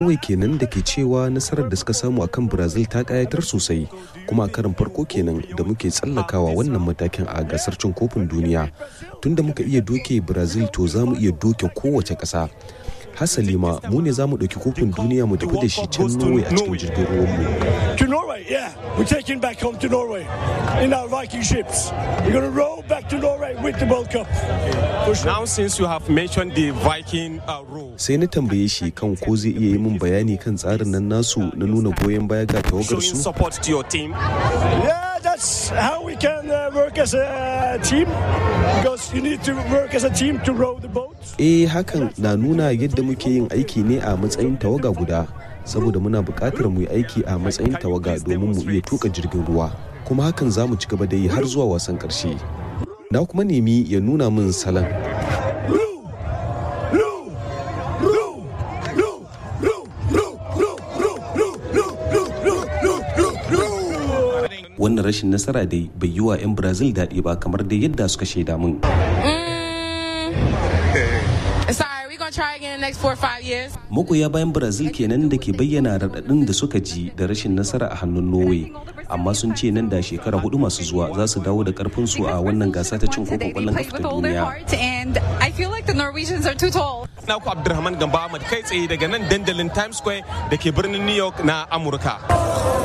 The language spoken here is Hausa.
Norway kenan da ke cewa nasarar da suka samu akan Brazil ta kayatar sosai kuma karin farko kenan da muke tsallakawa wannan matakin a gasar cin kofin duniya tunda muka iya doke Brazil to za mu iya doke kowace ƙasa. hasali ma mu ne za mu ɗauki kofin duniya mu tafi da shi can Norway a cikin jirgin ruwanmu. To Norway, yeah. We're taking back home to Norway in our Viking ships. We're going to row back to Norway with the World Cup. For sure. Now since you have mentioned the Viking uh, role. Sai na tambaye shi kan ko zai iya yi min bayani kan tsarin nan nasu na nuna goyon baya ga tawagar Showing su. support to your team. Yeah, that's how we can uh, work as a team. Because you need to work as a team to row the boat. Eh hakan na nuna yadda muke yin aiki ne a matsayin tawaga guda saboda muna buƙatar mu yi aiki a matsayin tawaga domin mu iya tuka jirgin ruwa kuma hakan za mu ci gaba da yi har zuwa wasan ƙarshe. Na kuma nemi ya nuna min salon. Row! Row! Row! Row! Row! Row! Row! Row! Row! Row! Row! Row! Row! Row! Wannan rashin nasara dai bai yi wa 'yan Brazil daɗi ba kamar dai yadda suka shaida min. Sorry, we're gonna try again in the next four or five years. magoya bayan brazil kenan da ke bayyana raɗaɗin da suka ji da rashin nasara a hannun norway amma sun ce nan da shekara hudu masu zuwa za su dawo da karfin su a wannan gasa ta cin kofin kwallon kafa ta duniya and I feel like the Norwegians are too tall. Na ku Abdulrahman Gamba Ahmad kai tsaye daga nan dandalin Times Square da ke birnin New York na Amurka.